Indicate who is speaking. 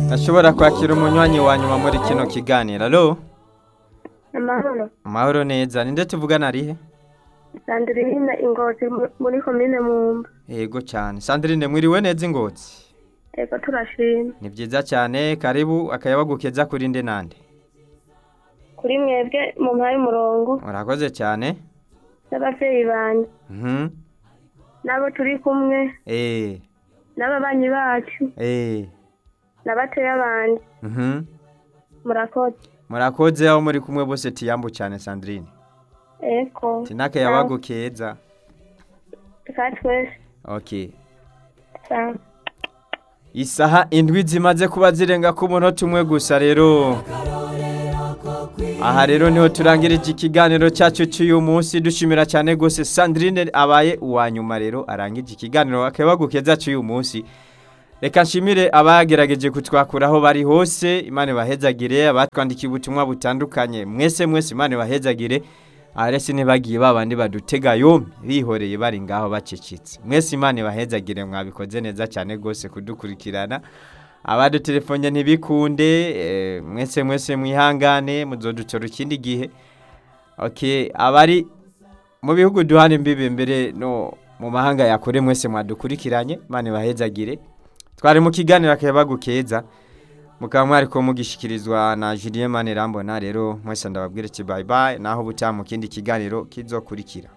Speaker 1: Ndashobora kwakira umunywanyi wa nyuma muri kino kiganiro. Alo?
Speaker 2: amahoro
Speaker 1: Amahoro neza. Ninde tuvugana arihe?
Speaker 2: sandirine ingozi mu- muri komine mumba
Speaker 1: Yego cyane. Sandrine mwiriwe neza ingotsi.
Speaker 2: ego turashima
Speaker 1: Ni byiza cyane. Karibu akayabagukeza kuri nde nande.
Speaker 2: kuri mwebwe mu mpaye umurongo
Speaker 1: Urakoze cyane.
Speaker 2: n'abavyeyi banje
Speaker 1: Mhm.
Speaker 2: n'abo turi kumwe
Speaker 1: Eh.
Speaker 2: n'ababanyi bacu
Speaker 1: Eh.
Speaker 2: n'abateya banje
Speaker 1: Mhm.
Speaker 2: murakoze
Speaker 1: Murakoze aho muri kumwe bose tiyambu cyane Sandrine.
Speaker 2: eko
Speaker 1: Tinaka yabagukeza.
Speaker 2: ka twese
Speaker 1: Okay.
Speaker 2: sawa
Speaker 1: Isaha indwi zimaze kuba zirenga ku munota umwe gusa rero. Aha rero niho turangirije ikiganiro cyacu cy'uyu munsi dushimira cyane gose Sandrine abaye uwa nyuma rero arangije ikiganiro akabagukeza cy'uyu munsi. Reka nshimire abagerageje kutwakuraho bari hose Imana bahezagire abatwandikiye ubutumwa butandukanye mwese mwese Imana bahezagire arese ntibagiye babandi badutega yombi bihoreye bari ngaho bacecetse mwese Imana bahezagire mwabikoze neza cyane gose kudukurikirana abadutelefone ntibikunde eh, mwese mwese mwihangane muzodutora ikindi gihe okay abari mu bihugu duhana imbibe mbere no mu mahanga yakure mwese mwadukurikiranye Imana bahezagire twari mu kiganiro akabagukeza mukaba mwari ko mugishikirizwa na Julien Manirambona rero mwese ndababwira ati bye bye naho butaha mu kindi kiganiro kizokurikira